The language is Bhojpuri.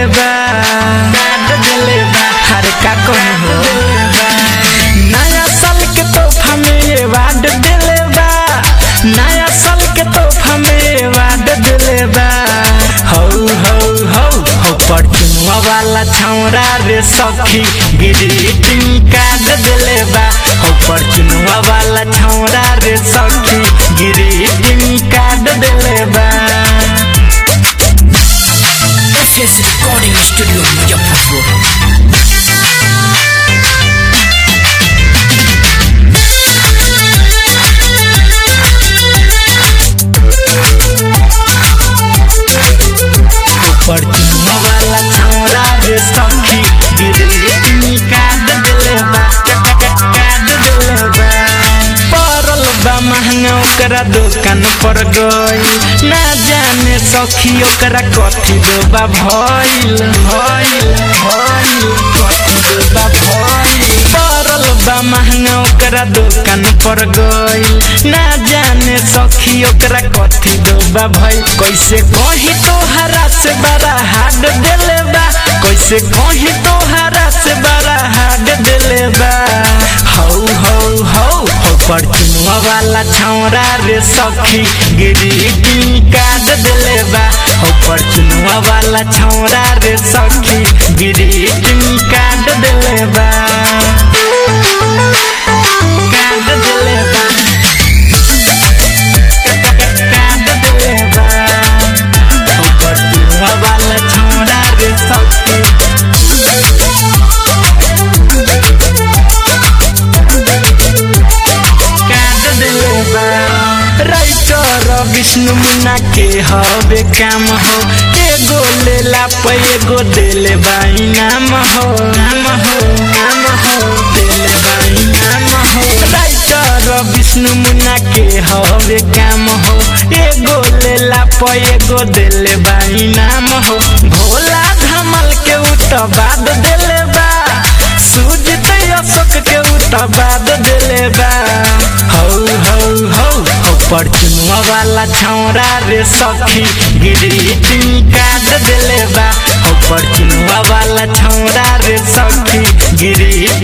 दिले बा काट दिले बा हर का कौन हो नया साल के तोहफा में ये वाड दिले बा नया साल के तोहफा में ये वाड दिले बा हौ हौ हौ हो परचुनवा वाला छौरा रे सखी ग्रीटिंग कार्ड दिले बा हो परचुनवा वाला छौरा रे सखी ग्रीटिंग कार्ड दिले बा SS Recording Studio Mujaffarpur. परचुनवा वाला छौरा रे सखी ग्रीटिंग कार्ड दिले बा कार्ड दिले बा परल बा महंगा ओकरा दुकान पर गई ना जाने सखी ओकरा कथी देबा भइल भइल भइल कथी देबा भइल परल बा महंगा ओकरा दुकान पर गई ना जाने सखी ओकरा कथी देबा भइल कैसे कही तोहरा से बड़ा हाड देले बा कैसे कही तोहरा से बड़ा हाड देले बा हौ हौ हौ हो परचुनवा वाला छौरा रे सखी ग्रीटिंग कार्ड दिले बा हो परचुनवा वाला छौरा रे सखी ग्रीटिंग कार्ड दिले बा कार्ड दिले बा कार्ड दिले बा हो परचुनवा वाला छौरा रे सखी काट दिले बा राइटर विष्णु मुन्ना के हवे काम हो एगो लेला पे एगो देले बा इनाम हो नाम हो नाम हो देले बा इनाम हो राइटर विष्णु मुन्ना के हवे काम हो एगो लेला पे एगो देले बा इनाम हो भोला धमल के उठ बाद देले बा सूझते अशोक के उठ बाद देले बा हौ हौ हौ हौ परचुनवा वाला छौरा रे सखी ग्रीटिंग कार्ड देले बा हौ परचुनवा वाला छौरा रे सखी ग्रीटिंग